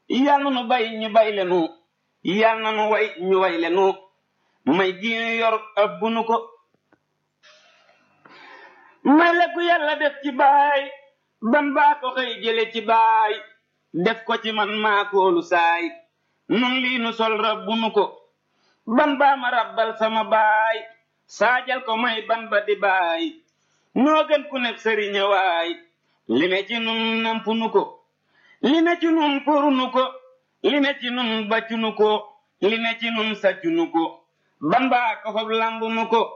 yal na nu bay ñu bay lenu yal na nu way ñu way lenu may gi ñu yor ab bunu ko may la ku yàlla def ci baay ban baa ko xëy jële ci baay def ko ci man maa koolu saay nun lii nu sol rabbunu ko ban baa ma rabbal sama baay saajal ko may ban ba di baay noo gën ku nekk sëriñe waay li ne ci nun nampunu ko li ne ci nun porunu ko li ne ci nun baccunu ko li ne ci nun saccunu ko ban baa ko fab lambunu ko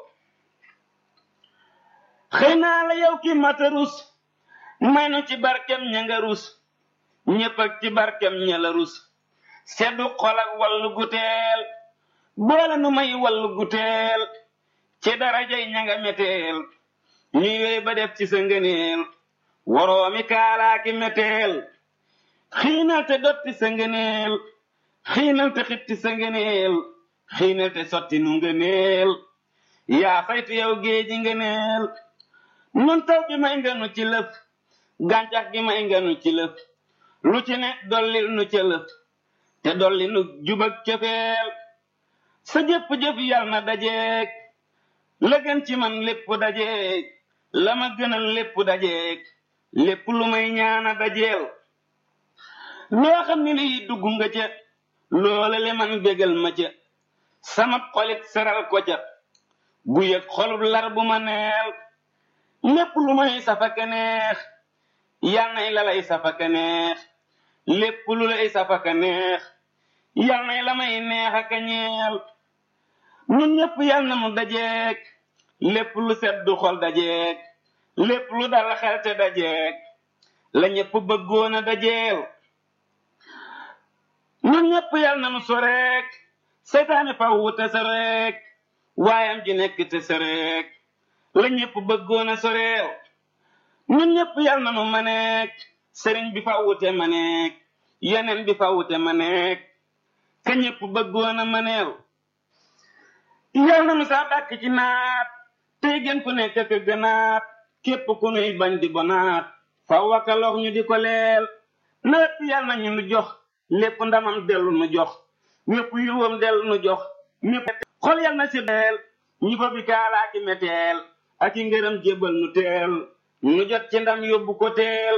xëy naa la yow ki mata rus may nu ci barkem ña nga rus ñépp ak ci barkem ña la rus seddu xol ak wallu guteel boole nu may wallu guteel ci darajay ña nga meteel ñuy wéy ba def ci sa ngëneel woroomi kaalaaki meteel xiinal te dotti sa ngëneel xiinal te xitti sa ngëneel xiinal te sotti nu ngëneel yaa saytu yow géeji ngëneel nun taw bi may nga nu ci lëf gàncax gi may nga nu ci lëf lu ci ne dollil nu ca lëf te dolli nu jubak cofeel sa jëpp-jëf yal na dajeeg la gën ci man lépp dajeeg la ma gënal lépp dajeeg lépp lu may ñaana dajeel loo xam ni lii dugg nga ca loola le man bégal ma ca sama xolit seral ko ca bu yëg xolub lar bu ma neel lépp lu may safaka neex yal nay la lay safaka neex lépp lu lay safaka neex yal nay la may neex aka ñeel ñun ñëpp yal na mu dajeek lépp lu seddu xol dajeek lépp lu dal xel te dajeek la ñëpp bëggoon a dajeel ñun ñëpp yal na nu soreek seytaane faw te soreek waayam ji nekk te soreek la ñëpp bëggoon a soreel ñun ñëpp yal na nu maneek sëriñ bi faw te maneek yeneen bi faw te maneek ka ñëpp bëggoon a maneel yal na nu sax dàkk ci naat tey gën ku nekk ka gënaat képp ku nuy bañ di bonaat faw waka lox ñu di ko leel nawet bi yal na ñu nu jox lépp ndamam dellu nu jox ñëpp yiwam dellu nu jox ñëpp xol yal na si deel ñi fa bi kaalaaki meteel ak i ngërëm jébbal nu teel nu jot ci ndam yóbbu ko teel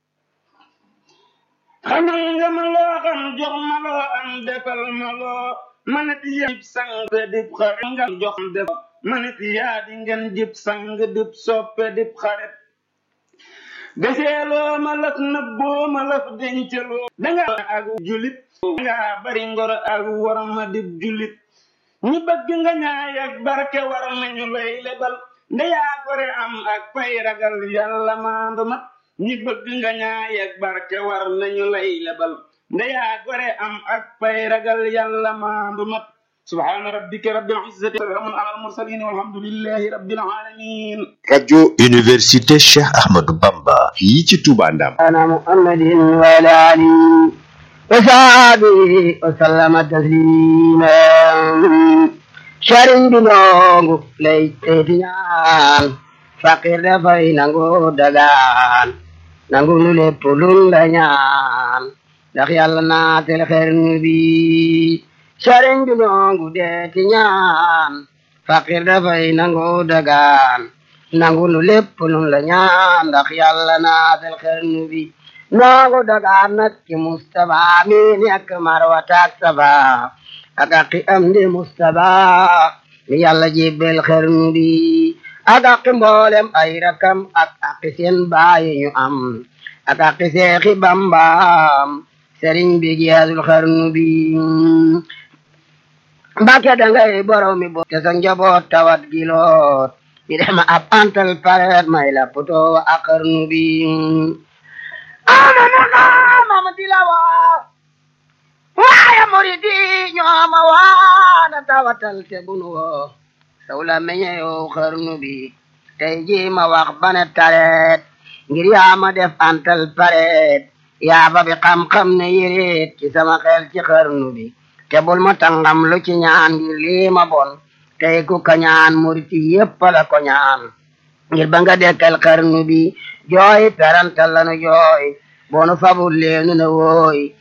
xamal nga ma loo xam jox ma loo am defal ma loo manit yaa dib sang dib xarit nga jox def manit yaa di ngeen dib sang dib soppe dib xarit deseeloo ma laf nëbboo ma laf dencaloo danga ak julit danga bari ngor ak war ma dib julit ñi bëgg nga ñaay ak barke war nañu lay lebal ndeyaa gore am ak fay ragal yàlla maandu mat ñi bëgg nga ñaay ak barke war nañu lay lebal ndeyaa gore am ak fay ragal yàlla maandu mat subhaana rabbika rabbil izzati wa salaamun ala al mursalin walhamdulillahi rabbil alamin rajo université Cheikh Ahmadou Bamba fii ci Touba Ndam على محمد وعلى آله وصحبه وسلم تسليما sëriñ bi noongu lay teeti ñaan fakir dafay nangu dagaan nangu lu lépp luñ la ñaan ndax yàlla naatel xernu bi sëriñ bi noongu deeti ñaan fakir dafay nangu dagaan nangu lu lépp luñ la ñaan ndax yàlla naatel xernu bi noongu dagaan nag ci Mustapha mi nekk marwataak saba ak aqi am di Mustapha mi yàlla jébbel xernu bi ak aqi mboolem ay rakam ak aqi seen baayi ñu am ak aqi seexi bambaam sëriñ bi jeexul xernu bi mbàkke dangay borom mi bo te sa njaboot tawat giloot mi dema ab antal pareet may la poto wa ak xernu bi amana mama dilawa waaye muridi ñooma waana tawatal te bunu woo sawla meñe yow xarnu bi tey ji ma wax bane tareet ngir yaa ma def antal pareet yaa ba bi xam-xam ne yéreet ci sama xel ci xarnu bi te bul ma tangam lu ci ñaan ngir lii ma bon tey ku ka ñaan muriti yépp la ko ñaan ngir ba nga dekkal xarnu bi jooy perantal lanu jooy bonu fabul leenu ne wooy